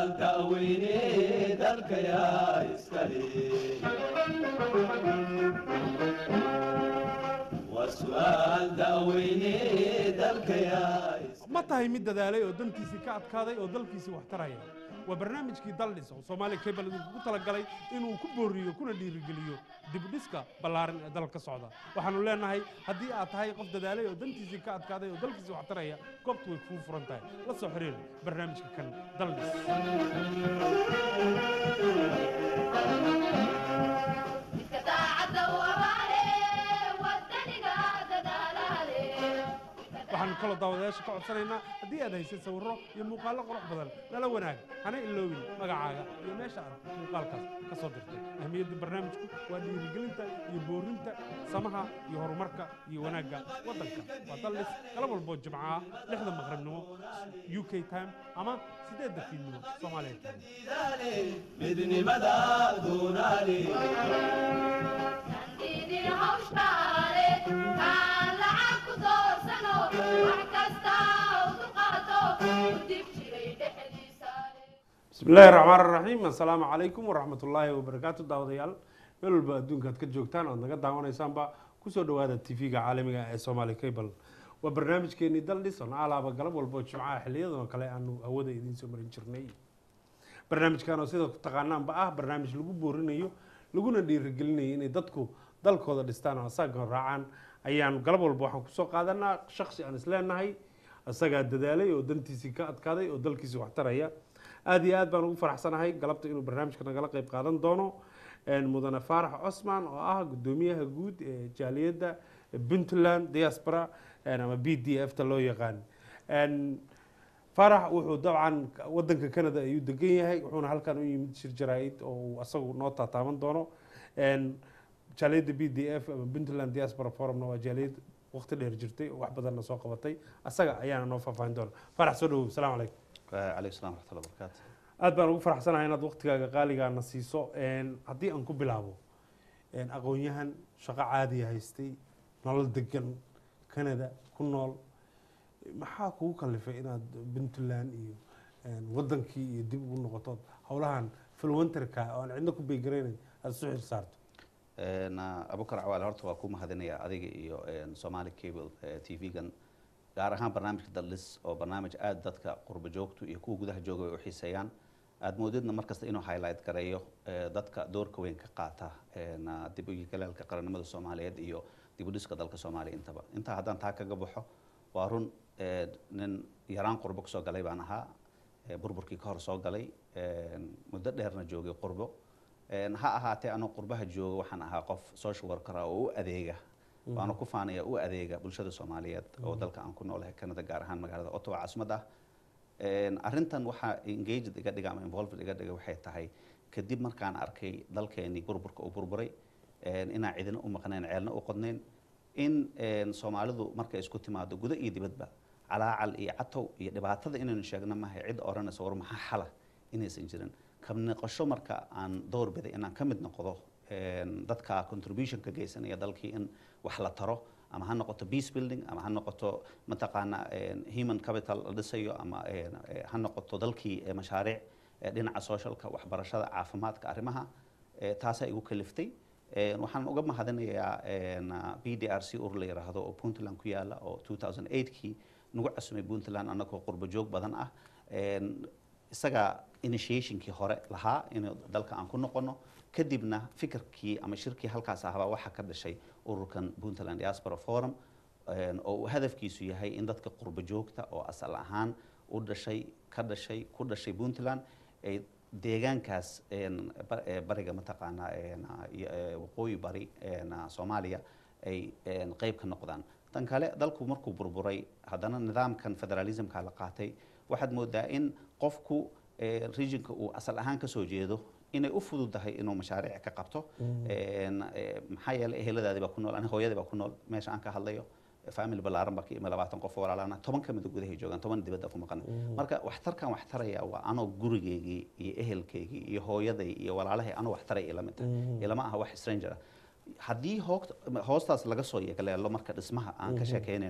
su'aal da'weyne dalkayaa iskale waa su'aal da'weyne dalkayaa iskale ma tahay mid dadaalay oo dantiisii ka adkaaday oo dalkiisii wax taraya waa barnaamijkii daldhis oo soomaaliya cable idinkugu talagalay inuu ku booriyo kuna dhiirigeliyo dibudhiska ballaaran ee dalka ka socda waxaanu leenahay haddii aad tahay qof dadaalay oo dantiisii ka adkaaday oo dalkiisii wax taraya goobtu way kuu furan tahay la soo xiriir barnaamijka kan daldhis Midka daacadda u abaale, waddaniga dadaalaale. waxaanu kaloo daawadayaasha ka codsanaynaa haddii aad haysay sawirro iyo muuqaallo qurux badan nala wanaag hana iloobin magacaaga iyo meesha aad muuqaalkaas ka soo dirtay ahmiyadda barnaamijku waa dhiirigelinta iyo boorinta samaha iyo horumarka iyo wanaagga waddanka waa dallis galab walboo jimco ah lixda maqribnimo u k time ama siddeedda fiidnimo soomaaliya time diidaale midnimada doonaale Nandidin hawshkaale, kaan lacag ku doorsano, wax kasta u dulqaato, u dib jiray dhexdiisaale. بسم الله الرحمن الرحيم السلام عليكم ورحمة الله وبركاته داوديال meel walba adduunka aad ka joogtaan oad naga daawanaysaanba kusoo dhawaada tv-ga caalamiga ee somali cable waa barnaamijkeenii daldhis on alaaba galab walbo jimcaha xiliyadan oo kale aanu hawada idiin soo marin jirnay barnaamijkan oo sida taqaanaanba ah barnaamij lagu boorinayo laguna dhiirigelinayo inay dadku dalkooda dhistaan oo asaga raacaan ayaan galab walba waxaan kusoo qaadanaa shaksi aan isleenahay isagaa dadaalay oo dantiisii ka adkaaday oo dalkiisii wax taraya aad iyo aad baan ugu faraxsanahay galabta inuu barnaamijka nagala qayb qaadan doono een, mudane faarax cosman oo ah gudoomiyaha guud ee jaaliyadda puntland diaspora een, ama b d f ta loo yaqaan Een, faarax wuxuu dabcan wadanka canada ayuu degan yahay wuxuuna halkan u yimid shir jaraa'id oo uu asagu noo taataaban doono Een, jaaliyadda b d f ama puntland diaspora forumna waa jaaliyad waqti dheer jirtay oo wax badanna soo qabatay asaga ayaana noo faahfaahin doona faarax soo dhawow asalaamu calaykum عليكم السلام ورحمة الله وبركاته aad baan ugu faraxsanahay inaad waqtigaaga qaaligaana siiso Een, haddii aan ku bilaabo een, aqoon-yahan shaqo caadiya haystay nolol degan canada ku nool maxaa kugu kalifay inaad puntland iyo een, wadankii iyo dib ugu noqoto howlahan filwanterka oo aan cidna ku beegaraynayn aad isu xil saarto أبو كرع وعلى هرت وكوم هذين أديك إيو سومالي كيبل تي في جن gaar ahaan barnaamijka dallis oo barnaamij aada dadka qurba joogtu iyo kuwa gudaha jooga ay u xiiseeyaan aada moodidna markasta inuu highlight gareeyo eh, dadka doorka weyn ka qaata een, ah, dib u galaalka qarannimada soomaaliyeed iyo dib u dhiska dalka soomaaliya intaba intaa haddaan taa kaga baxo waa run eh, nin yaraan qurbo kasoo galay baan ahaa eh, burburkii ka hor soo galay een, muddo dheerna joogay qurbo Een, ha ahaatee anoo qurbaha jooga waxaan ahaa qof social worker ah oo u adeega waana ku faanaya u adeega bulshada soomaaliyeed oo dalka aan ku noolahay canada gaar ahaan magaalada ottawa caasimad ah Een, arrintan waxaa engaged iga dhiga ama involved iga dhiga waxay tahay kadib markaan arkay dalkeenii burburka uu burburay een, inaan cidina u maqnayn ceelna u qodnayn in een, soomaalidu markay isku timaado gudo iyo dibadba calaacal iyo catow iyo dhibaatada inaynu sheegno mahay cid odhanaysa war maxaa xala inaysan jirin ka noqosho marka aan door biday inaan ka mid noqdo een, dadka contribution ka geysanaya dalkii in wax la taro ama ha noqoto peace building ama ha noqoto mataqaana een, human capital la dhisayo ama een, eh, ha noqoto dalkii eh, mashaariic eh, dhinaca socialka waxbarashada caafimaadka arrimaha eh, taasaa igu kaliftay Een, waxaan uga mahadinayaa een, ah, b d r c ur la yiraahdo oo puntland ku yaala oo 2008kii nagu casumay puntland annagoo qurbo joog badan ah Een, isaga initiationkii hore lahaa in dalka aan ku noqono kadibna fikirkii ama shirkii halkaas ahbaa waxaa ka dhashay ururkan puntland diaspora forum een, oo uu hadafkiisu yahay in dadka qurbo joogta oo asal ahaan u dhashay ka dhashay ku dhashay puntland ay deegaankaas een, ba- ee, bariga mataqaanaa een, ah, iyo, ee, waqooyi bari een, ah, soomaaliya ay een, qayb ka noqdaan tan kale dalku markuu burburay haddana nidaamkan federalismka la qaatay waxaad moodaa in qofku ee, regionka uu asal ahaan ka soo jeedo inay u fududahay inuu mashaariic ka qabto Een, ee, maxaa yeelay eheladaadii baa ku nool aniga hooyadii baa ku nool meesha aan ka hadlayo family ballaaran baa ka imi labaatan qof oo walaalana toban ka mid gudahay joogaan toban dibadda ku maqan marka waxtarkan wax taraya waa anoo gurigeygii iyo ehelkeygii iyo hooyaday iyo walaalahay anoo wax taraya ila mid tahay ilama aha wax stranger ah haddii hoogta- hoostaas laga soo yeegleelo marka dhismaha aan ka sheekeynayno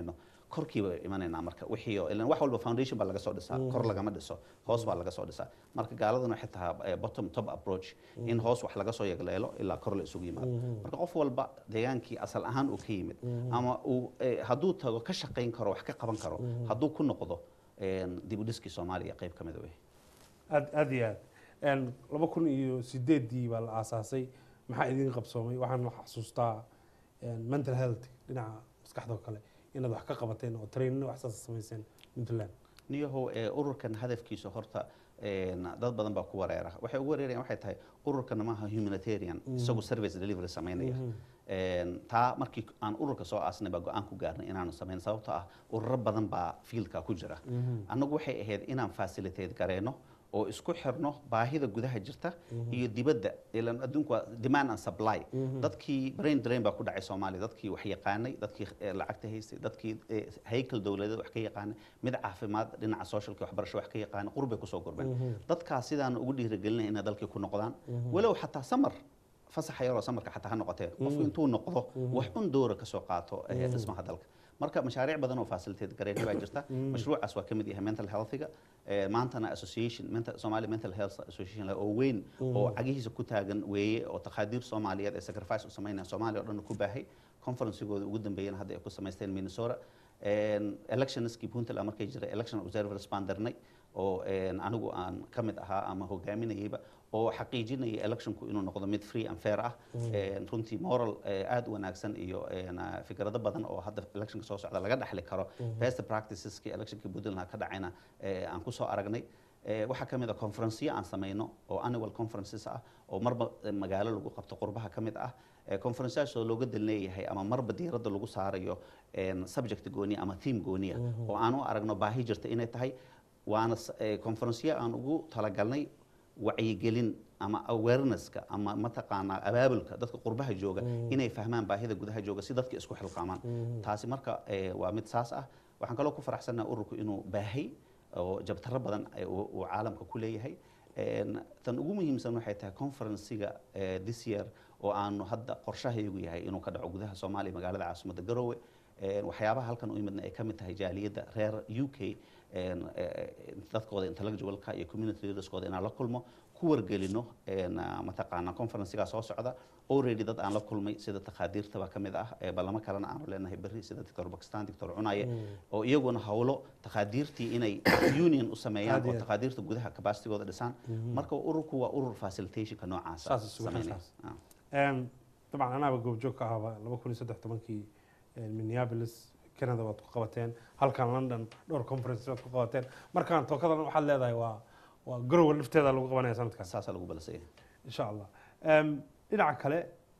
korkiiba imanaynaa marka wixii oo- ilaan wax walba foundation baa laga soo dhisaa kor lagama dhiso hoos baa laga soo dhisaa marka gaaladuna waxay tahaa eh, bottom top approach in hoos wax laga soo yagleelo ilaa kor la isugu yimaado marka qof walba deegaankii asal ahaan uu ka yimid ama uu eh, hadduu tago ka shaqayn karo wax ka qaban karo hadduu ku noqdo een, dib u dhiskii soomaaliya qayb ka mid wey aad aad iyo aad Een, laba kun iyo sideedii baa la aasaasay maxaa idin qabsoomay waxaan xasuustaa een, mental health dhinaca maskaxda oo kale inaad wax ka qabateen oo trainino wax saas samayseen puntland niyahow ee ururkan hadafkiisa horta een, dad badan baa ku wareera waxay ugu wareerayaan waxay tahay ururkan maaha humanitarian isagu service delivery samaynaya Een, taa markii aan ururka soo aasnay baa go-aan ku gaarnay inaanu samayn sababtoo ah ururo badan baa fiildka ku jira annagu waxay ahayd inaan facilitate gareyno oo isku xirno baahida gudaha jirta iyo dibadda ilan adduunku waa demand and supply dadkii brain drain baa ku dhacay soomaaliya dadkii wax yaqaanay dadkii eh, lacagta haystay dadkii eh, haykel dowladeed wax ka yaqaanay mid caafimaad dhinaca socialka waxbarasho wax ka yaqaanay qurbay kusoo gurbeen dadkaas sidaan ugu dhiirigelinay inay dalkii ku noqdaan walow xataa samar fasaxa yaroo samarka xataa ha noqotee qofku intuu noqdo wax un doora ka soo qaato eh, dhismaha dalka marka mashaariic badan oo facilitate gareynay baa jirta mashruucaas waa ka mid yahay mental healthiga Eh, maantana association mental Somali mental health association la- oo weyn oo cagihiisa ku taagan weeye oo takhaadiir soomaaliyeed ee sacrifice u sameynaya soomaaliya oo dhan ku baahay conferencegooda ugu dambeeyana hadda ay ku samaysteen minnesota Een, electionskii puntland markay jiray election observers baan dirnay oo een, anigu aan ka mid ahaa ama hogaaminayayba oo xaqiijinaya electionku inuu noqdo mid free and fair ah Een, runtii moral eh, aad u wanaagsan iyo een, ah, fikrado badan oo hadda electionka soo socda laga dhexli karo best practiceski electionkii puntland ka dhacayna eh, aan kusoo aragnay Eh, waxaa ka mid a conferenceyo aan samayno oo annual conferences ah oo marba eh, magaalo lagu qabto qurbaha ka mid ah Eh, conferenceyaas oo looga dal leeyahay ama marba diiradda lagu saarayo een, subject gooniya ama theme gooniya oo aan u aragno baahi jirta inay tahay waana s- eh, conferenceyo aan ugu talagalnay wacyigelin ama awarenesska ama mataqaanaa abaabulka dadka qurbaha jooga inay fahmaan baahida gudaha jooga si dadka isku xilqaamaan taasi marka eh, waa mid saas ah waxaan kaloo ku faraxsanahay ururku inuu baahay oo jabtaro badan ay uu uu caalamka ku leeyahay Een, tan ugu muhiimsan waxay tahay conferencega eh, this year oo aanu hadda qorshahaygu yahay inuu ka dhaco gudaha soomaaliya magaalada caasimadda garowe Een, waxyaabaha halkan u imidna ay ka mid tahay jaaliyadda reer u k een, eh, dadkooda intellectualka iyo community leaderskooda inaan la kulmo ku wargelino een, ah, mataqaanaa conferencegaa soo socda already dad aan la kulmay sida takhaadiirta baa ka mid ah ee ballamo kalena aanu leenahay berri sida doctor bakistan doctor cunaye oo iyaguna hawlo takhaadiirtii inay union u sameeyaan Aad iyo oo aad. takhaadiirta gudaha capacitygooda dhisaan marka ururku waa urur facilitationka noocaasa Saas isugu sameynaya. xilsaas. Ah. Een, dabcan anaaba goobjoog ka ahaba laba kun iyo saddex tobankii een, minneapolis canada waad ku qabateen halkan london dhowr conference waad ku qabateen markaan tookadan waxaad leedahay waa waa garowa lafteeda lagu qabanaya sanadkaas saasaa lagu balasaya insha allah Em, dhinaca kale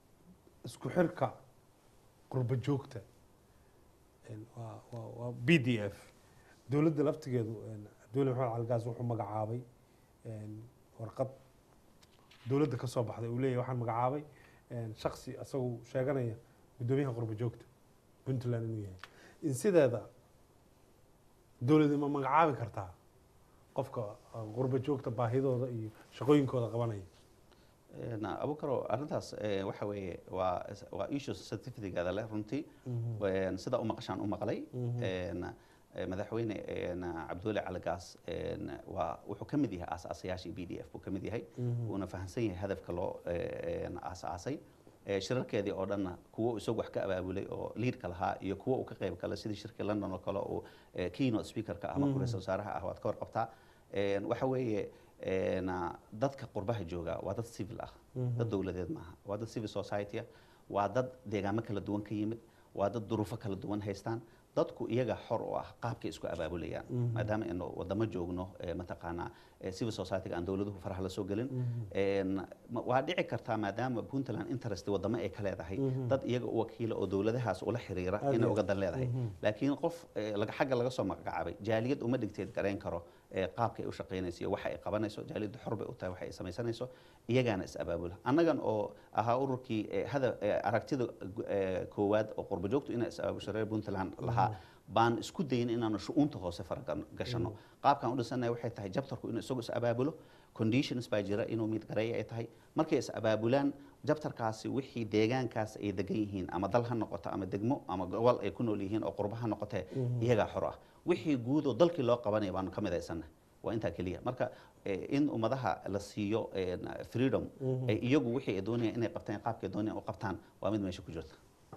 isku xirka qurba joogta een, waa waa waa b d f dowladda laftigeedu een, dowlad maxamed calgaas wuxuu magacaabay een, warqad dowladda ka soo baxday uu leeyahay waxaan magacaabay een, shaksi isagu sheeganaya guddoomiyaha qurba joogta puntland inuu yahay in sideeda dowladda ma magacaabi kartaa qofka uh, qurba joogta baahidooda iyo shaqooyinkooda qabanaya Een, abukaro arrintaas eh, waxa weeye waa waa issues certificategaada leh runtii Een, sida u maqashaan u maqlay Een, eh, madaxweyne een, cabdulle caligaas een, waa wuxuu ka mid yahay aasaasayaashii b d f buu ka mid yahay wuuna fahamsan yahay hadafka loo eh, een, aasaasay Eh, shirarkeedii oo dhanna kuwo isagu wax ka abaabulay oo liidka lahaa iyo kuwo uu ka qayb galay sidii shirkii london oo kale uu eh, keynote speakerka ah ama ku-ra'iisul wasaaraha ah waad ka warqabtaa Een, waxa weeye een, ah, dadka qurbaha jooga waa dad civil ah dad dowladeed maaha waa dad civil society ah waa dad deegaamo kala duwan ka yimid waa dad duruufo kala duwan haystaan dadku iyaga xor u ah qaabkay isku abaabulayaan maadaama aynu wadamo joogno eh, mataqaanaa eh, civil society-ga aan dowladuhu faraha la soo gelin Een, ma- waa dhici kartaa maadaama puntland interest wadamo ay ka leedahay dad iyaga u wakiila oo dowladahaas ula xiriira Aad inay iyo uga dan leedahay laakiin qof eh, laga- xagga laga soo magacaabay jaaliyad uma dhigteed garayn karo eh, qaabka ay u shaqaynayso iyo waxa ay qabanayso jaaliyaddu xor bay u tahay waxa ay samaysanayso iyagaana is abaabula annagan oo ahaa ururkii eh, hada eh, aragtida gu- eh, koowaad oo qurba joogtu inay is abaabusho reer puntland lahaa baan isku dayin inaanu shu-uunta hoose faragashanno qaabkaan u dhisanahay waxay tahay jabtarku inuu isagu is abaabulo conditions baa jira inuu mid gareeya ay tahay markay is abaabulaan jabtarkaasi wixii deegaankaas ay degan yihiin ama dal ha noqoto ama degmo ama gobol ay ku nool yihiin oo qurba ha noqotee iyagaa xor ah wixii guud oo dalkii loo qabanaya baanu ka midaysanna waa intaa keliya marka eh, in ummadaha la siiyo eh, freedom ay iyagu wixii ay doonayaan inay qabtaan qaabkay doonayaan u qabtaan waa mid meesha ku jirta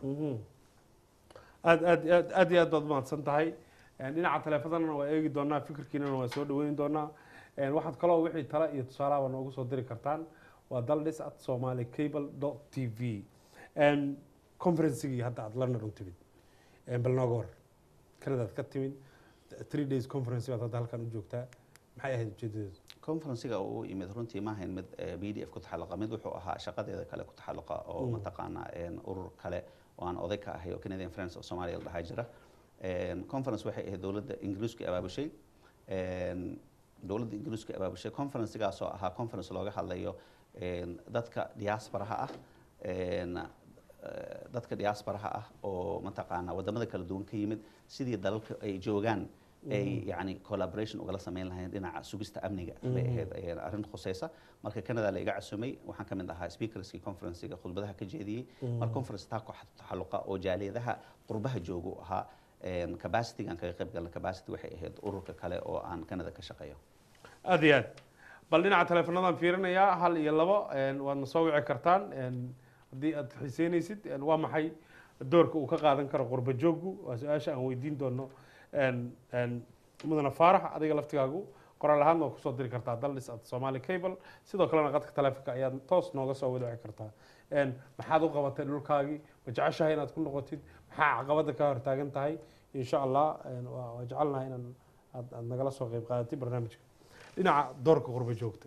aad aad aad aad iyo aad baad mahadsan tahay Een, dhinaca taleefadana waa eegi doonaa fikirkiinana waa soo dhaweyn doonaa Een, waxaad kaloo wixii tala iyo tusaalaha noogu soo diri kartaan waa daldhis at somali cable dot t v Een, conferencigii hadda aad london u timid Een, bal nooga war kanadaad ka timid three days conference baad hadda halkan u joogtaa maxay ahayd ujeedadeedu conferencega uu yimid runtii ma ahayn mid eh, b d f ku taxalluqa mid wuxuu ahaa shaqadeeda kale ku taxalluqa oo mataqaanaa een, urur kale oo aan oday ka ahay oo canadian friends of somalia la dhahaa jira Een, conference waxay ahayd dowladda ingiriisku abaabushay Een, dowladda ingiriisku abaabushay conferencegaasoo ahaa conference looga hadlayo een, dadka diasporaha ah een, eh, dadka diasporaha ah oo mataqaanaa wadamada kala duwan ka yimid sidii dalalka ay joogaan ay yani collaboration ugala sameyn lahayn dhinaca sugista amniga bay ahayd ayay arrin khuseysa marka canada la iga casumay waxaan ka mid ahaa speakerskii conferencega khudbadaha ka jeediyey mar conference taa ku taxalluqa oo jaaliyadaha qurbaha jooga u ahaa een, capacity aan kaga qayb galna capacity waxay ahayd ururka kale oo aan canada ka shaqeeyo aad iyo aad bal dhinaca taleefanadaan fiirinayaa hal iyo labo een, waadna soo wici kartaan een, haddii aad xiiseynaysid een, waa maxay doorka uu ka qaadan karo qurba jooggu waa su-aasha aan weydiin doono een, een, mudane faarax adiga laftigaagu qoraal ahaadna waa kusoo diri kartaa daldhis at somali cable sidoo kalena qadka taleefonka ayaad toos nooga soo wadaci kartaa een, maxaad u qabatay dhulkaagii ma jeceshahay inaad ku noqotid maxaa caqabada ka hortaagan tahay insha allah een, waa waa jecelnahay inaan aad aad nagala soo qayb qaadatay barnaamijka dhinaca doorka qurba joogta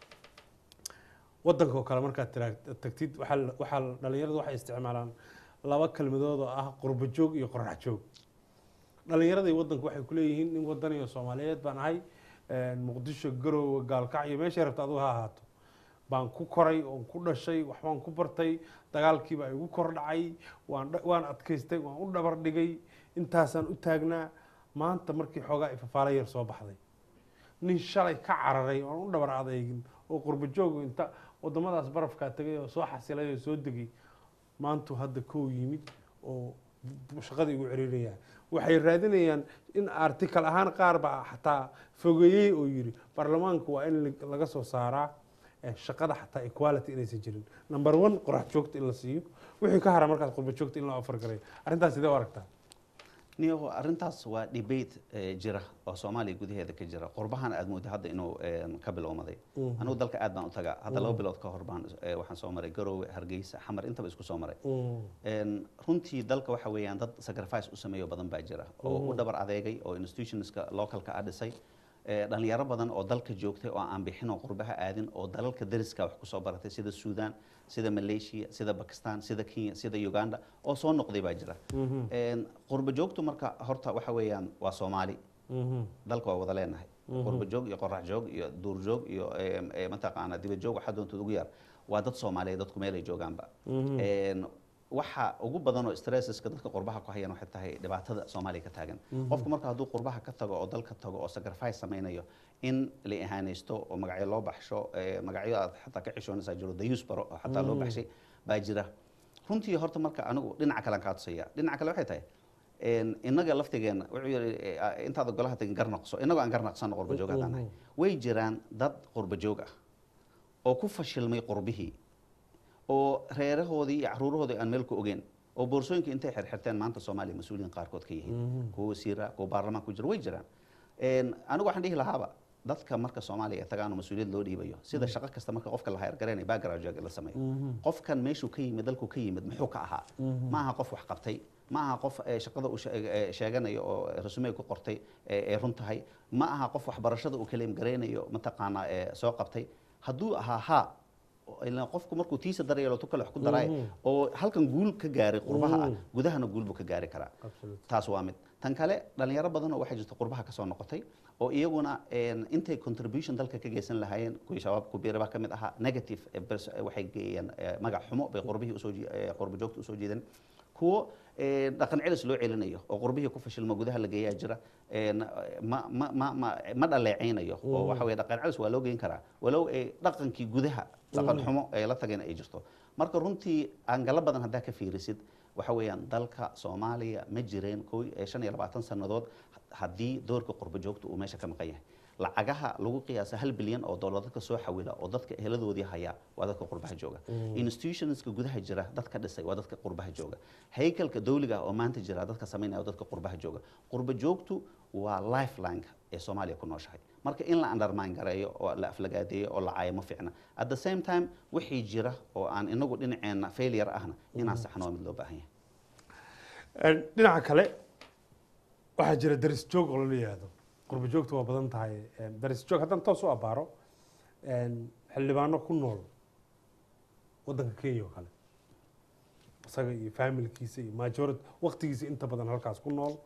wadanka oo kale markaad tira- tagtid waxaa la- waxaa la- dhalinyaradu waxay isticmaalaan laba kelmadood oo ah qurba joog iyo qorax joog dhalinyarada iyo wadanku waxay kuleeyihiin nin wadaniyo soomaaliyeed baan ahay een, muqdisho garowe gaalkacyo meeshay rabta adigu ha ahaato baan ku koray oon ku dhashay waxbaan ku bartay dagaalkiibaa igu kor dhacay waan dha- waan adkaystay waan u dhabar dhigay intaasaan u taagnaa maanta markii xoogaa ifafaala yar soo baxday nin shalay ka cararay oon u dhabar adeegin oo qurba joogu inta wadamadaas barafkaa tegay oo soo xasilay oo soo degay maantu hadda kow yimid oo shaqada igu cerinayaan waxay raadinayaan in article ahaan qaar baa xataa fogeeyey oo yiri baarlamaanku waa in la- laga soo saaraa eh, shaqada xataa equality inaysan jirin number one qorax joogta in la siiyo wixii ka hara markaas qurba joogta in loo afar garay arrintaas sidee u aragtaa niyo arrintaas waa debate eh, jira oo soomaaliya gudaheeda ka jira qurbahana aad mooda hadda inuu een, ka bilowmaday anigu dalka aad baan u tagaa hadda laba bilood ka hor baan eh, waxaan soo maray garowe hargeysa xamar intaba isku soo maray Een, runtii dalka waxa weeyaan dad sacrifice u sameeyo badan baa jira oo u dhabar adeegay oo institutionska localka ah dhisay Eh, dhalinyaro badan oo dalka joogtay oo aan bixin oo qurbaha aadin oo dalalka dariska wax kusoo baratay sida sudan sida malaysia sida bakistan sida kenya sida uganda oo soo noqday baa jira Een, qurba joogtu marka horta waxa weeyaan waa soomaali dalka waa wada leenahay qurba joog iyo qorax joog iyo duur joog iyo em, eh, mataqaana dibad joog waxaa doontood ugu yar waa dad soomaaliyeed dadku meelay joogaanba Een, waxa ugu badan oo stresseska dadka qurbaha ku hayaan waxay tahay dhibaatada soomaaliya ka taagan qofku marka hadduu qurbaha ka tago oo dalka tago oo sacrifice samaynayo in la ihaanaysto oo magacyo loo baxsho eh, magacyo aad xataa ka xishoonaysaa jiro dayuus baro oo xataa loo baxshay baa jira runtii horta marka anigu dhinaca kalean kaa tusaya dhinaca kale waxay tahay een, innaga laftigeena wuxuu yidhi eh, intaada golaha tagin garnaqso innagoo aan garnaqsano qurba joog haddaan nahay way jiraan dad qurba joog ah oo ku fashilmay qurbihii oo reerahoodii iyo caruurahoodii aan meel ku ogeen oo boorsooyinka intay xirxirteen maanta soomaaliya mas-uuliyiin qaarkood ka yihiin kuwa wasiira kuwa baarlamaan ku jira way jiraan Een, anigu waxaan dhihi lahaaba dadka marka soomaaliya ay tagaan oo mas-uuliyad loo dhiibayo sida shaqo kasta marka qofka la hayargaraynaya background check la sameeyo qofkan meeshuu ka yimid dalku ka yimid muxuu ka ahaa ma aha qof wax qabtay ma aha qof eh, shaqada uu she- eh, sheeganayo oo resume ku qortay eh, ay run tahay ma aha qof waxbarashada uu kaleem garaynayo mataqaanaa eh, soo qabtay hadduu ahaa ha ilaan qofku markuu tiisa daryeelo tu kale wax ku daraay oo halkan guul ka gaaray qurbaha ah gudahana guul buu ka gaari karaa taas waa mid tan kale dhalinyaro badan oo waxaa jirta qurbaha kasoo noqotay oo iyaguna een, intay contribution dalka ka geysan lahaayeen kuwii shabaab kubiira baa ka mid ahaa negative eh, pers- eh, waxay geeyeen eh, magac xumo bay qurbihii usoo jii- eh, qurba joogta usoo jeedeen kuwo eh, dhaqan celis loo celinayo oo qurbihii ku fashilmo gudaha la geeyaa jira een, ma ma ma ma ma dhaleecaynayo oo waxa weye dhaqan celis waa loo geyn karaa walow ay dhaqankii gudaha dhaqan xumo ay la tageen ay jirto marka runtii angalo badan haddaa ka fiirisid waxa weeyaan dalka soomaaliya ma jireen kow eh, shan iyo labaatan sannadood haddii doorka qurbo joogta uu meesha ka maqan yahay lacagaha lagu qiyaasa hal bilyan oo dollar dadka soo xawila oo dadka eheladoodii haya waa dadka qurbaha jooga institutionska gudaha jira dadka dhisay waa dadka qurbaha jooga haykalka dawliga ah oo maanta jira dadka samaynaya waa dadka qurbaha jooga qurbo joogtu waa lifelineka ee soomaaliya ku nooshahay marka in la undermine gareeyo oo la aflagaadeeyo oo la caayo ma fiicna at the same time wixii jira oo aan inagu dhinaceena failure ahna inaan saxno waa mid loo baahan yahay Een, dhinaca kale waxaa jira daris joog oo la yihahdo qurbo joogta waa badan tahay Een, daris joog haddaan toos u abaaro een, xildhibaano ku nool waddanka kenya oo kale isaga iyo familkiisa iyo majority waqtigiisa inta badan halkaas ku nool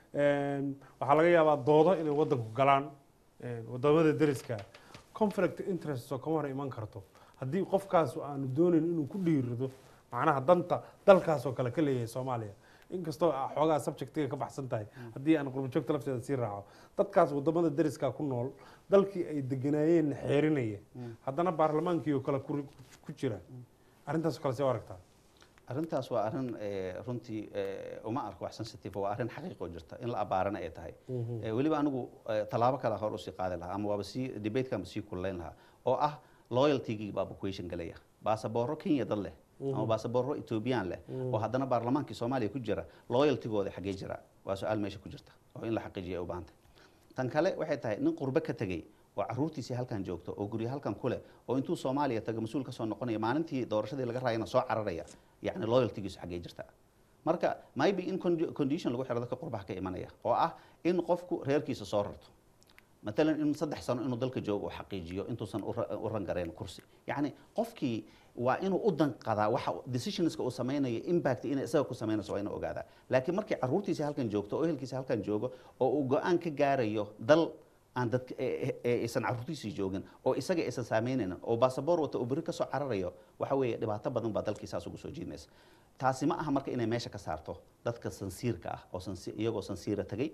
Een, waxaa laga yaabaa doodo inay waddanku galaan een, wadamada dariska conflict interest oo kama hor iman karto haddii qofkaas aanu doonayn inuu ku dhiirido macnaha danta dalkaas oo kale ka leeyahay soomaaliya inkastoo ah xoogaa subjectiga ka baxsan tahay haddii aan qurbo joogta lafteeda sii raaco dadkaas wadamada dariska ku nool dalkii ay deganaayeen xeerinaya haddana baarlamaankii oo kale ku ku jira arrintaas oo kale see u aragtaa arrintaas waa arrin eh, runtii eh, uma arko wax sensitive waa arrin xaqiiqo jirta in la abaarana ay tahay Eh, weliba anigu eh, tallaabo kale hor usii qaadi lahaa ama waaba sii debatekanba sii kululayn lahaa oo ah loyaltygii baaba question galaya baasaboorro kenya dad leh ama baasaboorro ethoobiyan leh oo haddana baarlamaankii soomaaliya ku jira loyaltygooda xaggee jira waa su-aal meesha ku jirta oo in la xaqiijiya ay u baahan tahay tan kale waxay tahay nin qurbe ka tegey oo caruurtiisii halkan joogto oo guryo halkan ku leh oo intuu soomaaliya tago mas-uul ka soo noqonaya maalintii doorashadii laga raayana soo cararaya yacni loyaltigiisu xaggee jirta marka maybe in condi- condition lagu xiro dadka qurbaha ka imanaya oo ah in qofku reerkiisa soo rarto matalan in saddex sano inuu dalka joogo uu xaqiijiyo intuusan u ra- u rangareen kursi yacni qofkii waa inuu u danqadaa waxa decisionska uu samaynayo impact inay isaga ku samaynayso waa inuu ogaadaa laakiin markii caruurtiisa halkan joogto oo ehelkiisa halkan joogo oo uu go-aan ka gaarayo dal aan dadka ee- ee- ee aysan caruurtiisii joogin oo isaga aysan saameynaynin oo baasaboor wata uu berri ka soo cararayo waxa weeye dhibaato badan baa dalkiisaas ugu soo jiidmaysa taasi ma aha marka inay meesha ka saarto dadka sansiirka ah oo sansi- iyagoo sansiira tegey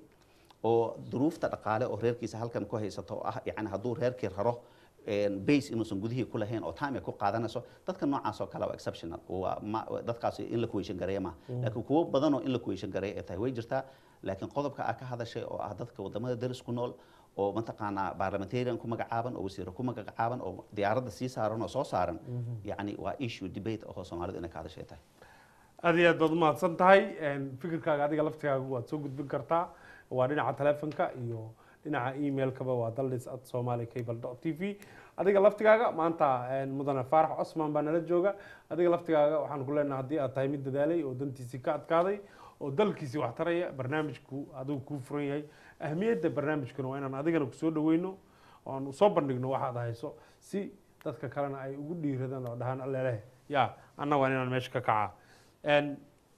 oo duruufta dhaqaale oo reerkiisa halkan ku haysato oo ah yani hadduu reerkii raro een, base inuusan gudihii ku lahayn oo time ay ku qaadanayso dadka noocaas oo kale waa exceptional waa ma dadkaasi in la kuweyshan gareeya maaha laakiin kuwo badan oo in la kuweyshan gareeya ay tahay way jirtaa laakiin qodobka aa ka hadashay oo ah dadka wadamada daris ku nool oo mataqaanaa parliamentarian ku magacaaban oo wasiiro ku magacaaban oo diyaaradda sii saaran oo soo saaran yacni waa issue debate oo soomaalidu inay ka hadashay tahay aad iyo aad baad umahadsan tahay Een, fikirkaaga adiga laftigaaga waad soo gudbin kartaa waa dhinaca telefonka iyo dhinaca emailkaba waa daldis at somali cable dot t v adiga laftigaaga maanta een, mudane faarax cosman baa nala jooga adiga laftigaaga waxaan ku leenahay haddii aad tahay mid dadaalay oo dantiisii ka adkaaday oo dalkiisii wax taraya barnaamijku adigu kuu furan yahay ahmiyadda barnaamijkuna waa inaan adigana kusoo dhaweyno oo aan usoo bandhigno waxaad hayso si dadka kalena ay ugu dhiiradaan oo dhahaan alleleh ya anna waa inaan meesha ka kacaa Een,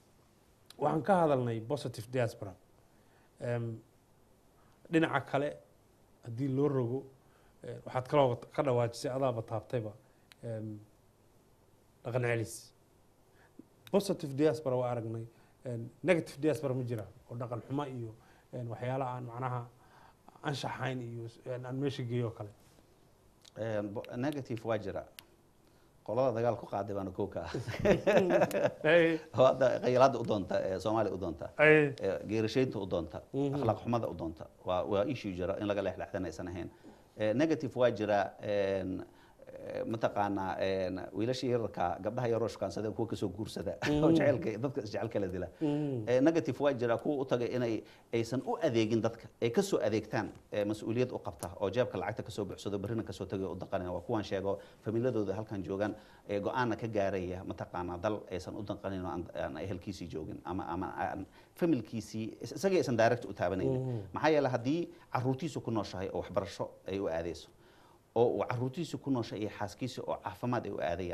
waxaan ka hadalnay positive diaspora Em, dhinaca kale haddii loo rogo eh, waxaad kaloo ka dhawaajisay adaaba taabtayba em, dhaqan celis positive diaspora waa aragnay En, negative diaspora ma jira oo dhaqan xumo iyo en, waxyaala aan macnaha anshaxayn iyo en, aan meesha geeyo oo kale Een, bo- negative waa jira qolada dagaal ku qaaday baana kow ka ah Hey, oo hadda khayalaada u doonta ee soomaaliya u doonta hey, ee geerashaynta u doonta Mhm. akhlaaq xumada u doonta waa waa issue jira in laga leexleexdan aysan ahayn Ee, negative waa jira een, ee, mataqaanaa een, wiilashii yararka gabdhaha yaroo shukaansadeen kuwa kasoo guursada oo jecelka dadka isjecel kala dila Mhm. Ee, negative waa jira kuwa u tagay inay aysan u adeegin dadka ay kasoo adeegtaan ee mas-uuliyad u qabta oo jeebka lacagta kasoo buuxsado berrina kasoo tagay u daqanaya waa kuwan sheego famiiladooda halkan joogaan ee go-aanna ka gaaraya mataqaanaa dal aysan u danqanin oo aan- aan ehelkiisii joogin ama ama aan familkiisii is- isagii aysan direct u taabanaynin maxaa yeele haddii caruurtiisu ku nooshahay oo waxbarasho ay u aadeyso oo uu caruurtiisu ku nooshay iyo xaaskiisa oo caafimaad ay u aadayaan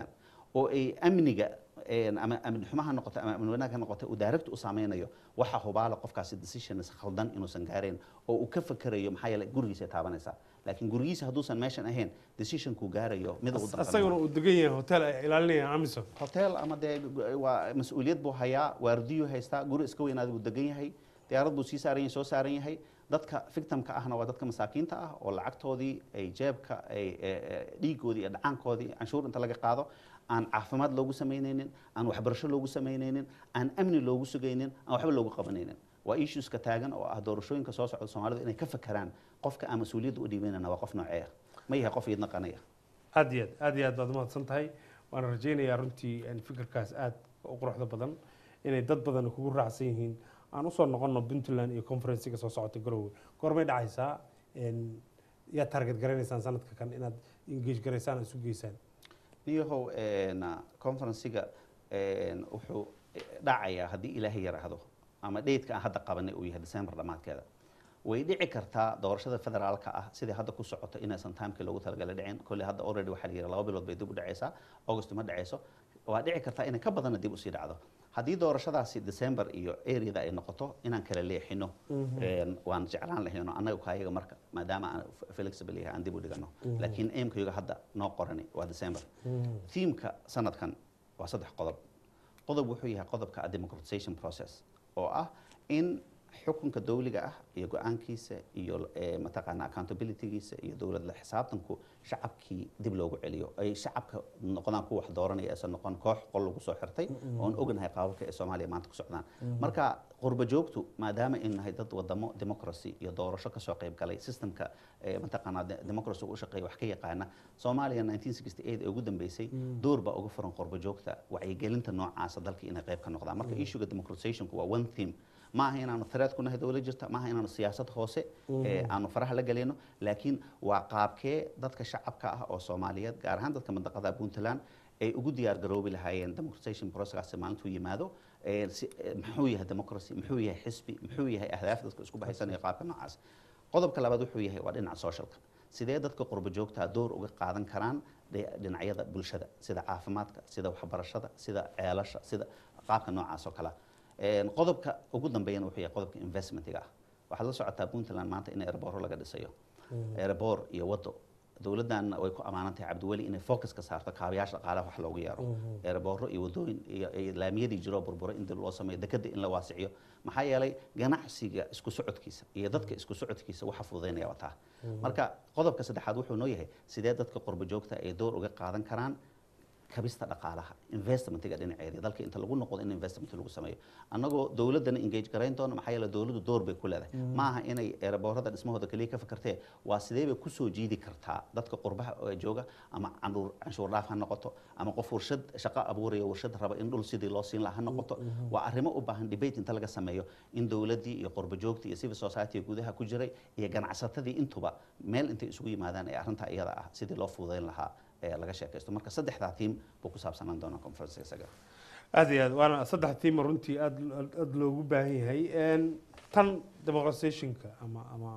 oo ay amniga een, ama amni xumo ha noqoto ama amni wanaag ha noqoto uu direct u saameynayo waxa hubaala qofkaasi decisions khaldan inuusan gaarayn oo uu ka fakerayo maxaa yeelay gurigiisa ay taabanaysaa laakiin gurigiisa hadduusan meeshan ahayn decisionkuu gaarayo mid uu danqanayo. isaguna uu degan yahay hotel ay ilaalinayaan amisom hotel ama dee gu- waa mas-uuliyad buu hayaa waardiyuu haystaa guri iska weynaada buu degan yahay diyaarad buu sii saaran yahay soo saaran yahay dadka victimka ahna waa dadka masaakiinta ah oo lacagtoodii ay jeebka ay e- e- dhiigoodii iyo dhacaankoodii canshuur inta laga qaado aan caafimaad loogu samaynaynin aan waxbarasho loogu samaynaynin aan amni loogu sugaynin aan waxba loogu qabanaynin waa issueska taagan oo ah doorashooyinka soo socda soomaalidu inay ka fakeraan qofka aan mas-uuliyadda u dhiibanayna waa qof noocee ah ma yahay qof idna qanaya aad iyo aad aad iyo aad baad umahadsan tahay waana rajaynayaa runtii een, fikirkaas aad u quruxda badan inay dad badan kugu raacsan yihiin aan usoo noqono puntland iyo conferencega soo socota garowe goormay dhacaysaa een, yaad target garanaysaan sanadka kan inaad engage garaysaan oo isu geysaan niyahow een, conferencega een, wuxuu dhacayaa haddii ilaahay yaraahdo ama dheydka aan hadda qabanay uu yahay december dhammaadkeeda way dhici kartaa doorashada federaalka ah sidai hadda ku socoto inaysan timekii loogu talagalay dhicin kolley hadda already waxaa la yidhi laba bilood bay dib u dhacaysaa august ma dhacayso waa dhici kartaa inay ka badanna dib usii dhacdo haddii doorashadaasi december iyo areada ay noqoto inaan kala leexino een, waan jeclaan lahayno annaga kaayaga marka maadaama aan f- flexible yahay aan dib u dhigano laakiin aimkayaga hadda noo qorani waa december themeka sanadkan waa saddex qodob qodob wuxuu yahay qodobka democratization process oo ah in xukunka dawliga ah iyo go-aankiisa iyo eh, mataqaana accountabilitygiisa iyo dowladla xisaabtanku shacabkii dib loogu celiyo ay shacabka noqdaan kuwa wax dooranaya aysan noqon koox qol lagu soo xirtay oon ognahay qaababka ee soomaaliya maanta ku socdaan marka qurba joogtu maadaama ay nahay dad wadamo democracy iyo doorasho kasoo qayb galay systemka eh, mataqaana de- democracy u shaqeeya wax ka yaqaana soomaaliya 1968 ee ugu dambeysay door baa uga furan qurba joogta wacyigelinta noocaasa dalka inay qayb ka noqdaan marka issuega democratizationku waa one theme ma aha inaanu threat ku nahay dowlad jirta ma aha inaanu siyaasad hoose ee aanu faraha la galeyno laakiin waa qaabkee dadka shacabka ah oo soomaaliyeed gaar ahaan dadka mandaqada puntland ay ugu diyaar garoobi lahaayeen democratization processkaasi maalintuu yimaado ee si- ee muxuu yahay democracy muxuu yahay xisbi muxuu yahay ahdaaf dadka isku baxaysanaya qaabka noocaas qodobka labaad wuxuu yahay waa dhinaca socialka sidee dadka qurba joogtaa door uga qaadan karaan dhe- dhinacyada bulshada sida caafimaadka sida waxbarashada sida ceelasha sida qaabka noocaas oo kale Een, qodobka ugu dambeeyana wuxuu yahay qodobka investmentiga ah waxaad la socotaa puntland maanta in airbooro laga dhisayo airboor iyo wado dowladdan way ku amaanan tahay cabdiweli inay focus ka saarto kaabayaasha dhaqaalaha wax loogu yeero airbooro iyo wadooyin iyo iyo laamiyadii jiro burburo in dib loo sameeyo dekada in la waasiciyo maxaa yeelay ganacsiga isku socodkiisa iyo dadka isku socodkiisa waxa fududaynaya wataa marka qodobka saddexaad wuxuu noo yahay sidee dadka qurba joogta ay door uga qaadan karaan kabista dhaqaalaha investmentiga dhinaceedii dalka inta lagu noqdo in investment lagu sameeyo annagoo dowladdana engage garayn doono maxaa yeele dowladdu door bay ku leedahay maaha inay eeraboorada dhismahooda keliya ka fikirtee waa sidee bay kusoo jiidi kartaa dadka qurbaha oo jooga ama canshuur canshuur dhaaf ha noqoto ama qof warshad shaqo abuuraya warshad raba in dhul sidii loo siin lahaa ha noqoto waa arrimo u baahan debate inta laga sameeyo in dowladdii iyo qurba joogtii iyo civil society gudaha ku jiray iyo ganacsatadii intuba meel intay isugu yimaadaan ee arrinta iyada ah sidii loo fududayn lahaa ee laga sheekaysto marka saddexdaa tiim buu ku saabsanaan doonaa conference isaga aad iyo aad waana saddex tiima runtii aad aad loogu baahan yahay Een, tan democratizationka ama ama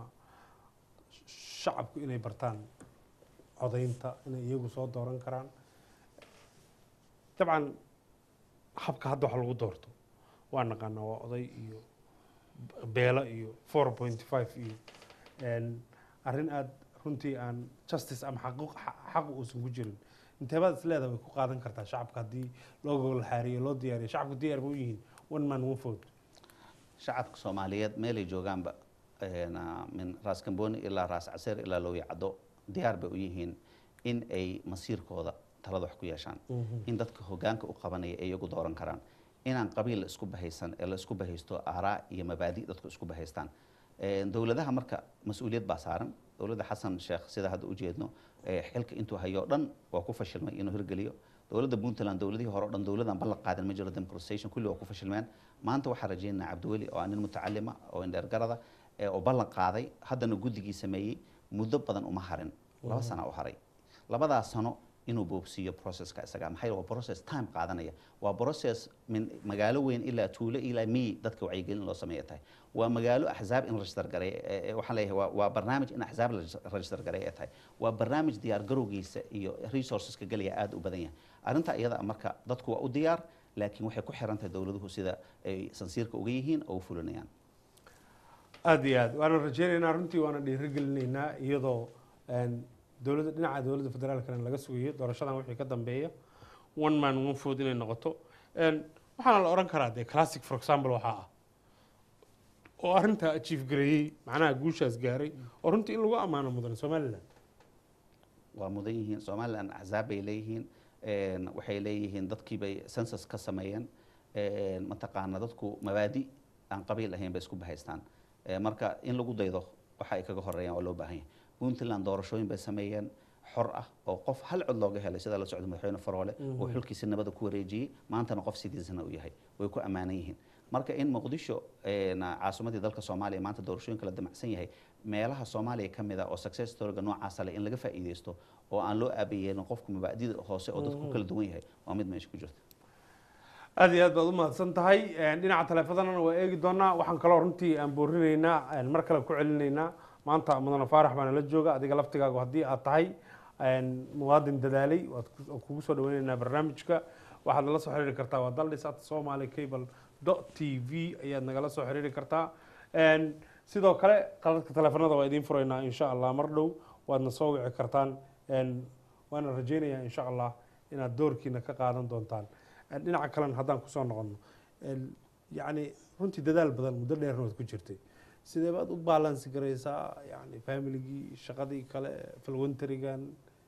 shacabku inay bartaan codaynta inay iyagu soo dooran karaan dabcan habka hadda wax lagu doorto waa naqaanaa waa oday iyo beelo iyo four point five iyo Een, arrin aad runtii aan justice ama xaquuq xaq uusan ku jirin inteebaad is leedahay way ku qaadan kartaa shacabka haddii loo gogol xaariyo loo diyaariyo shacabku diyaar ma u yihiin one man one vote shacabka soomaaliyeed meelay joogaanba een, ah, min raas kamboni ilaa raas caseer ilaa looya caddo diyaar bay u yihiin in ay masiirkooda talada wax ku yeeshaan in dadka hogaanka u qabanaya ay iyagu dooran karaan inaan qabiil la isku bahaysan ee la isku bahaysto aaraa iyo mabaadi dadku isku bahaystaan Een, dowladaha marka mas-uuliyad baa saaran dowladda xasan sheekh sida hadda u jeedno ee xilka intuu hayo dhan waa ku fashilmay inuu hirgeliyo dowladda puntland dowladihii hore o dhan dowladaan ballan qaadan ma jiro democratization kulli waa ku fashilmeen maanta waxaa rajaynaynaa cabdiweli oo ah nin mutacalima oo indheergarada ee oo ballan qaaday haddana guddigii sameeyey muddo badan uma harin laba sana u haray labadaas sano inuu boobsiiyo processka isaga maxaa yeele waa process time qaadanaya waa process min magaalo weyn ilaa tuulo ilaa miyi dadka wacyigelin loo sameeya tahay waa magaalo axzaab in register garay eh, eh, waxaan leeyahay waa- waa barnaamij in axzaab la register garay ay tahay waa barnaamij diyaar garowgiisa iyo resourceska gelaya aad u badan yahay arrinta iyada ah marka dadku waa u diyaar laakiin waxay ku xiran tahay dowladuhu sida ay sansiirka uga yihiin oo u fulinayaan aada iyo aad waana rajeynaynaa runtii waana dhiirigelinaynaa iyadoo een, dowladda dhinaca dowladda federaalkana laga sugayo doorashadan wixii ka dambeeya one man one food inay noqoto Een, waxaana la oran karaa dee classic for example waxaa ah oo arrintaa achieve gareeyey macnaha guushaas gaaray oo runtii in lagu ammaano mudan somaliland waa mudan yihiin somaliland axzaab bay leeyihiin een, waxay leeyihiin dadkii bay census ka sameeyeen een, mataqaana dadku mabaadi aan qabiil ahayn bay isku bahaystaan Ee, marka in lagu daydo waxa ay kaga horeeyaan waa loo baahan yahay puntland doorashooyin bay sameeyeen xor ah oo qof hal cod looga helay sida la socda madaxweyne faroole oo xulkiisi nabada ku wareejiyey maantana qof sidiisana u yahay way ku ammaanan yihiin marka in muqdisho een, caasimadii dalka soomaaliya maanta doorashooyinka la damacsan yahay meelaha soomaaliya ka mid ah oo success storyga noocaasa leh in laga faa'iideysto oo aan loo aabayeelin qofku mabaadida hoose oo dadku ku kala duwan yahay waa mid meesha ku jirta aada iyo aad baad u mahadsan tahay Een, dhinaca taleefadana waa eegi doonaa waxaan kaloo runtii aan boorinaynaa een, mar kale ku celinaynaa maanta mudane faarax baana la jooga adiga laftigaagu haddii aad tahay een, muwaadin dadaalay waad ku- waan kugu soo dhaweynaynaa barnaamijka waxaad nala soo xiriiri kartaa waa daldhis at somali cable dot t v ayaad nagala soo xiriiri kartaa Een, sidoo kale qaladka taleefanada waa idiin furaynaa insha allah mar dhow waadna soo wici kartaan Een, waana rajeynayaa insha allah inaad doorkiina ka qaadan doontaan Een, dhinaca kalena haddaan kusoo noqono Een, yacni runtii dadaal badan muddo dheerna waad ku jirtay sidee baad u baalansi garaysaa yani familigii shaqadii kale falwantarigan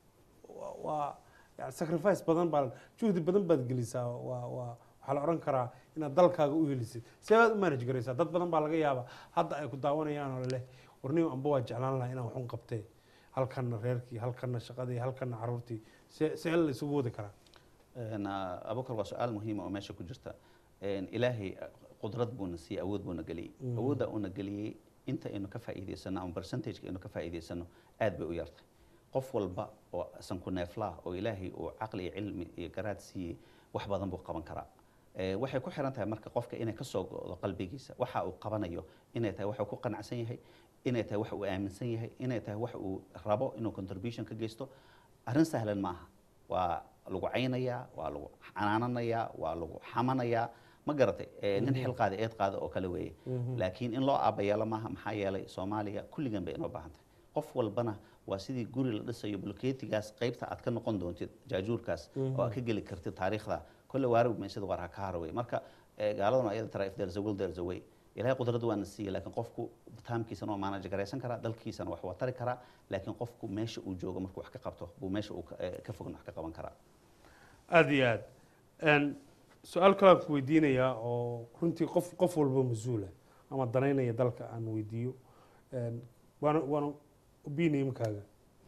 waa- waa yani sacrifice badan baa juhdi badan baad gelisaa waa waa waxaa la odhan karaa inaad dalkaaga u helisid sidee baad u manage garaysaa dad badan baa laga yaabaa hadda ay ku daawanayaan oo leh warniyo amba waa jeclaan lahaa inaan waxun qabtee halkanna reerkii halkanna shaqadii halkanna caruurtii see see la isugu wadi karaa Een, ah, abubakar waa su-aal muhiima oo meesha ku jirta Een, ilaahay ah, qudrad buuna siiyey awood buuna geliyey awoodda uuna geliyey inta aynu ka faa'iidaysano ama percentageka aynu ka faa'iidaysano aad bay u yartay qof walba oo sanku neeflaah oo ilaahay uu caqli iyo cilmi iyo garaad siiyey wax badan buu qaban karaa Ee, waxay ku xiran tahay marka qofka inay kasoo go'do qalbigiisa waxa uu qabanayo inay tahay wax uu ku qanacsan yahay inay tahay wax uu aaminsan yahay inay tahay wax uu rabo inuu contribution ka geysto arrin sahlan ma aha waa lagu caynayaa waa lagu canaananayaa waa lagu xamanayaa ma garatay Ee, nin xil qaada eed qaada oo kale weeye laakiin in loo aabayeelo maaha maxaa yeelay soomaaliya kulligan bay inoo baahan tahay qof walbana waa sidii guri la dhisayo bulkeetigaas qaybta aad ka noqon doontid jaajuurkaas oo aad ka geli kartid taariikhda kolle waarag meysada waar ha ka haraway marka ee, gaaladuna ayada tara if there's a will there's a way ilaahay qudrada waana siiyey laakiin qofku taamkiisana waa manage garaysan karaa dalkiisana wax waa tari karaa laakiin qofku meesha uu joogo markuu wax ka qabto buu meesha uu ka- ee, ka fogna wax ka qaban karaa aada iyo aad Een, su-aal kale aan ku weydiinayaa oo runtii qof qof walba mas-uula ama danaynaya dalka aan weydiiyo Een, waana waana opinionkaaga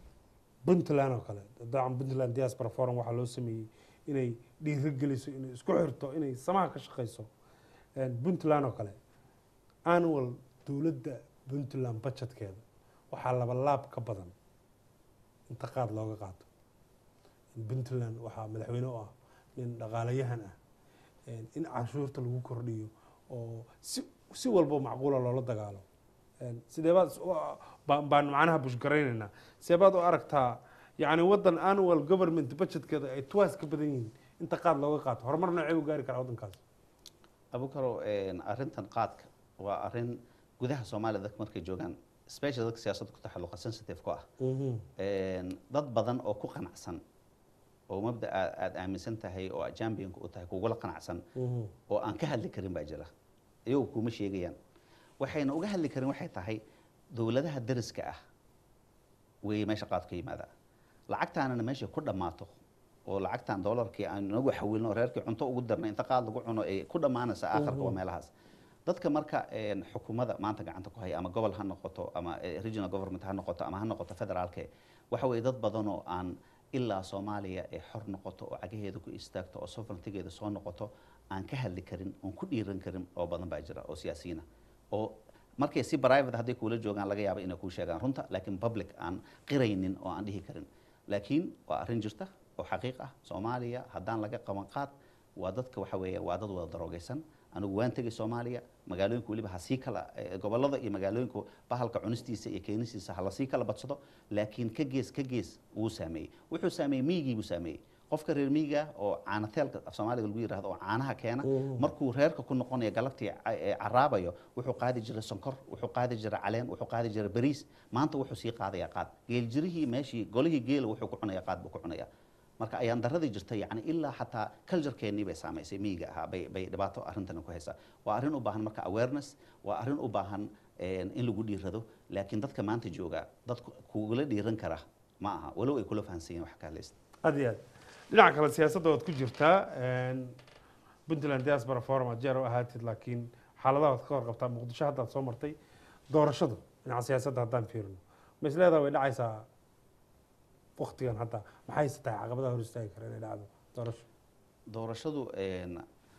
puntland oo kale dabcan puntland diaspora forum waxaa loo sameeyey inay dhiirigeliso inay isku xirto inay samaha ka shaqeyso Een, puntland oo kale annual dowladda puntland budgetkeeda waxaa laba laab ka badan inta qaad looga qaato puntland waxaa madaxweyne u ah nin dhaqaalayahan ah Een, in canshuurta lagu kordhiyo oo si si walbo macquula loola dagaalo Een, sidee baad is- u- baan baan macnaha bushgaraynaynaa sidee baad u aragtaa yacni waddan annual government budgetkeeda ay twice ka badan yihiin inta qaad looga qaato horumar noocee u gaari karaa waddankaas abukaro een, arrintan qaadka waa arrin gudaha soomaaliya dadka markay joogaan special dadka siyaasadda ku taxalluqa sensitive ku ah Een, dad badan oo ku qanacsan oo mabda aad aad aaminsan tahay oo aad championka u tahay kugula qanacsan oo aan ka hadli karin baa jira iyagu kuma sheegayaan waxayna uga hadli karin waxay tahay dowladaha dariska ah way meesha qaadka yimaada lacagtaanana meesha ku dhammaato oo lacagtan doolarkii aan nagu xawilno reerkii cunto ugu darnay inta qaad lagu cuno ee ku dhammaanaysa aakhirka waa meelahaas dadka marka een, xukuumadda maanta gacanta ku haya ama gobol ha noqoto ama eh, regional government ha noqoto ama ha noqoto federaalke waxa weeye dad badan oo aan ilaa soomaaliya ee xor noqoto oo cagaheeda ku istaagto oo sovereigntigeeda soo noqoto aan ka hadli karin oon ku dhiiran karin oo badan baa jira oo siyaasiyiina oo markay si private hadday kuula joogaan laga yaaba inay kuu sheegaan runta laakiin public aan qiraynin oo aan dhihi karin laakiin waa arrin jirta oo xaqiiq ah soomaaliya haddaan laga qaban qaad waa dadka waxa weeye waa dad wada daroogaysan anigu waan tegay soomaaliya magaalooyinka weliba ha sii kala eh, gobollada iyo magaalooyinka bahalka cunistiisa iyo keenistiisa ha lasii kala badsado laakiin ka gees ka gees wuu saameeyey wuxuu saameeyey miyigii buu saameeyey qofka reer miyiga ah oo caanateelka af soomaaliga lagu yidhahdo oo caanaha keena markuu reerka ku noqonayo galabtii ca- ee caraabayo wuxuu qaadi jiray sonkor wuxuu qaadi jiray caleen wuxuu qaadi jiray bariis maanta wuxuu sii qaadayaa qaad geeljirihii meeshii golihii geela wuxuu ku cunaya qaad buu ku cunaya marka ayaan daradii jirta yani ilaa xataa culturekeenii bay saamaysay miyiga ahaa bay bay dhibaato arrintan ku haysaa waa arrin u baahan marka awareness waa arrin u baahan een, in lagu dhiirado laakiin dadka maanta jooga dad ku- kugula dhiiran kara ma aha walow ay kula fahansan yihin wax ka hadlaysta aad iyo aad dhinaca kale siyaasadda waad ku jirtaa een, puntland diaspora forum aad jeer u ahaatid laakiin xaaladaha waad ka warqabtaa muqdisho haddaad soo martay doorashadu dhinaca siyaasadda haddaan fiirino ma isleedaha way dhacaysaa waktigan hadda maxayse tahay caqabadaha hor istaagi kara inay dhacdo doorasho doorashadu een,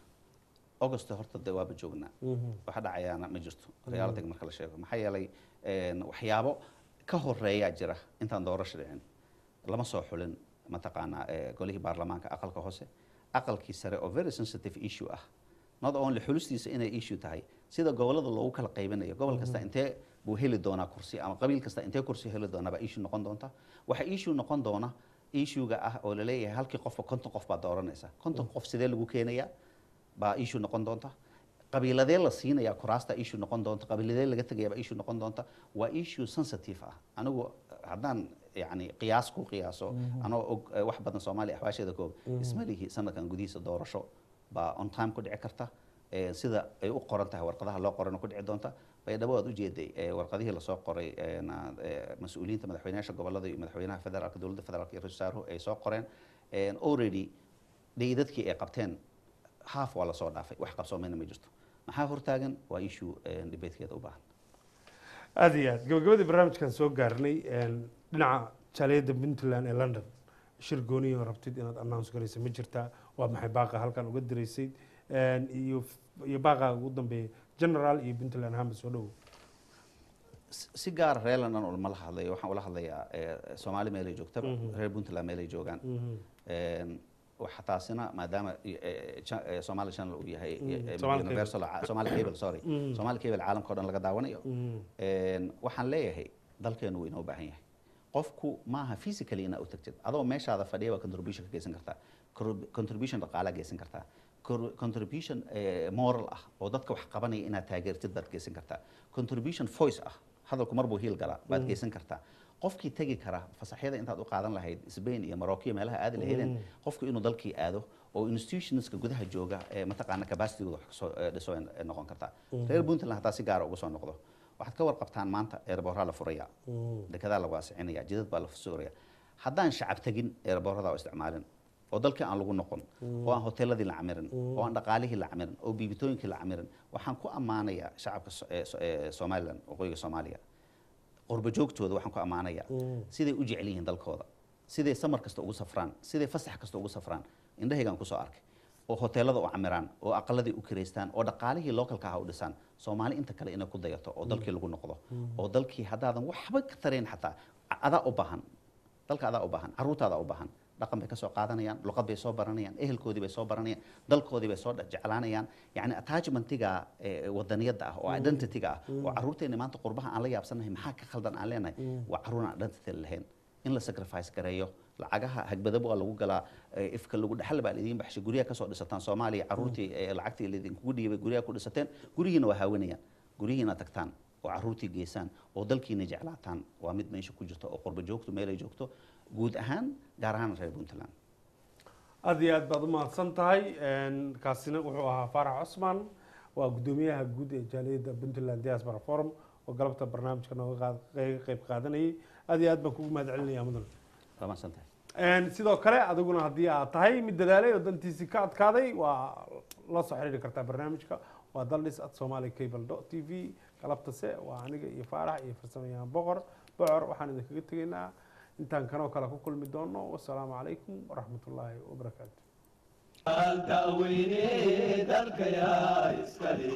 augusto horta de waaba joognaa waxa dhacayaana ma jirto realitiga marka la sheego maxaa yeelay een, waxyaabo ka horeeyaa jira intaan doorasho dhicin lama soo xulin mataqaanaa eh, golihii baarlamaanka aqalka hoose aqalkii sare oo very sensitive issue ah not only xulistiisa inay issue tahay sida gobolada loogu kala qaybinayo gobol kasta intee buu heli doonaa kursi ama qabiil kasta intee kursi heli doonaa baa issue noqon doonta waxa issue noqon doona issuega ah oo laleeyahay halkii qofba konton qof baa dooranaysa konton qof sidee lagu keenayaa baa issue noqon doonta qabiiladee la siinaya kuraasta issue noqon doonta qabiiladee laga tegaya baa issue noqon doonta waa issue sensitive ah anigu haddaan yani qiyaas ku qiyaaso anoo og eh, wax badan soomaaliya axwaasheeda koob isma lihi sanadkan gudihiisa doorasho baa on time ku dhici karta Eh, sida ay u qoran tahay warqadaha loo qorana ku dhici doonta baydhabo waad ujeeday eh, warqadihii lasoo qoray eh, na- eh, mas-uuliyiinta madaxweynayaasha gobolada iyo madaxweynaha federaalka dowladda federaalka iyo ra-iisul wasaaruhu ay soo qoreen Eh, already dhayidadkii ay qabteen half waa lasoo dhaafay wax qabsoomeyna ma jirto maxaa hortaagan waa issue eh, debatekeeda u baahan aad iyo aad gabagabadii barnaamijkan soo gaarnay een, dhinaca jaaliyadda puntland ee london shir gooniyo rabtid inaad announce garaysa ma jirtaa waa maxay baaqa halkan uga diraysay een, iyo iyo baaqa ugu dambeeya general iyo puntland ahaanba soo dhowow si si gaara reer london ulama la hadlayo waxaan ula hadlayaa eh, soomaali meelay joogtaba reer puntland meelay joogaan Een, waxa taasina maadaama eh, eh, cha- eh, somali channel uu yahay eh, eh, Somali universal ca- somali cable sorry somali cable caalamka o dhan laga daawanayo Een, waxaan leeyahay dalkeenu wuu inoo baahan yahay qofku maaha physically inaa u tagtid adoo meeshaada fadhiya baa contribution ka geysan kartaa Cor- contribution dhaqaalaa geysan kartaa Cor- contribution eh, moral ah oo dadka wax qabanaya inaad taageertid baad geysan kartaa contribution voice ah hadalku mar buu hiil galaa baad geysan kartaa qofkii tegi kara fasaxyada intaad u qaadan lahayd Spain iyo Morocco iyo meelaha aadi lahaydeen qofku inuu dalkii aado oo institutionska gudaha jooga ee mataqaana capacitygooda wax kasoo eh, dhiso ay ay noqon kartaa reer puntland hataa si gaara uga soo noqdo waxaad ka warqabtaan maanta eerbooraa la furaya dekedaa la waasicinaya jidad baa la suuraya haddaan shacab tegin eerboorada oo isticmaalin oo dalkii aan lagu noqon oo aan hoteeladii la camirin oo aan dhaqaalihii la camirin oo biibitooyinkii la camirin waxaan ku ammaanayaa shacabka So- ee So- ee somalilan waqooyiga soomaaliya qurbo joogtooda waxaan ku ammaanayaa siday u jecel yihiin dalkooda siday samar kasta ugu safraan siday fasax kasta ugu safraan indhahaygaan kusoo arkay oo hoteelada u camiraan oo aqaladii u kireystaan oo dhaqaalihii localka ah u dhisaan soomaali inta kale inay ku dayato oo dalkii lagu noqdo oo dalkii haddaadan waxba ka tarayn xataa adaa u baahan dalka adaa u baahan caruurtaadaa u baahan dhaqan bay ka soo qaadanayaan luqad bay soo baranayaan ehelkoodii bay soo baranayaan dalkoodii bay soo dha- jeclaanayaan yacni attachmentiga eh, wadaniyadda ah oo identityga ah oo caruurteena maanta qurbaha aan la yaabsanahay maxaa ka khaldan aan leenahay waa caruur aan identity lahayn in la sacrifice gareeyo lacagaha hagbadaba waa lagu galaa eh, ifka lagu dhaxal baa laidin baxshay guryaha kasoo dhisataan soomaaliya caruurtii eh, lacagtii laidinkugu dhiibay guryaha ku dhisateen guryihiina waa haawanayaan guryihiina tagtaan oo caruurtii geysaan oo dalkiina jeclaataan waa mid meesha ku jirto oo qurbo joogto meelay joogto guud ahaan gaar ahaan reer puntland aad iyo aad baad u mahadsan tahay Een, kaasina wuxuu ahaa faarax cusmaan waa guddoomiyaha guud ee jaaliyadda puntland diaspora forum oo galabta barnaamijka nooga qaad- qeyb- qeyb qaadanayay aad iyo aad baan kugu mahad celinaya mudan waa mahadsan tahay Een, sidoo kale adiguna haddii aad tahay mid dadaalay oo dantiisii ka adkaaday waa la soo xiriiri kartaa barnaamijka waa daldhis at somali cable dot t v galabtase waa aniga iyo faarax iyo farsamayaan boqor bocor waxaan idinkaga tegaynaa intaan kanoo kale ku kulmi doono wasalaamu calaykum waraxmatullaahi wabarakaatu da'weyne dalka yaa iskale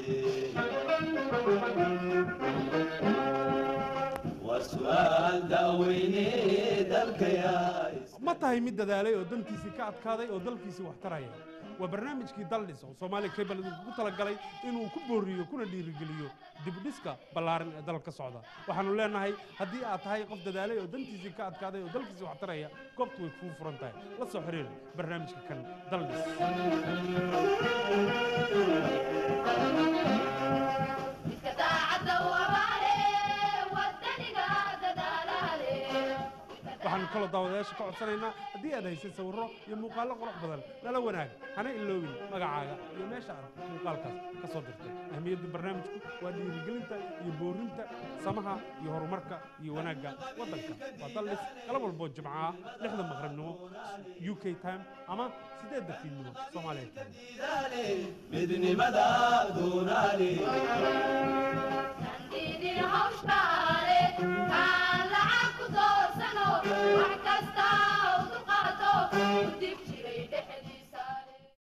waa su'aal da'weyne dalka yaa iskale ma tahay mid dadaalay oo dantiisii ka adkaaday oo dalkiisii wax taraya waa barnaamijkii daldhis oo soomaaliya cable idinku talagalay inuu ku booriyo kuna dhiirigeliyo dibdhiska ballaaran ee dalka ka socda waxaanu leenahay haddii aad tahay qof dadaalay oo dantiisii ka adkaaday oo dalkiisii wax taraya goobtu way kuu furan tahay la soo xiriir barnaamijka kan daldhis midka daacadda u abaale wadaniga dadaalaale waxaanu kaloo daawadayaasha ka codsanaynaa haddii aad haysay sawirro iyo muuqaallo qurux badan nala wanaag hana iloobin magacaaga iyo meesha aad muuqaalkaas ka soo dirtay ahmiyadda barnaamijku waa dhiirigelinta iyo boorinta samaha iyo horumarka iyo wanaagga waddanka waa dallis galab walboo jimco ah lixda maqribnimo u k time ama siddeedda fiidnimo soomaaliya time diidaale midnimada doonaale Nandidin hawshkaale kaan lacag ku doorsano wax kasta u dulqaato u dib jiray dhexdii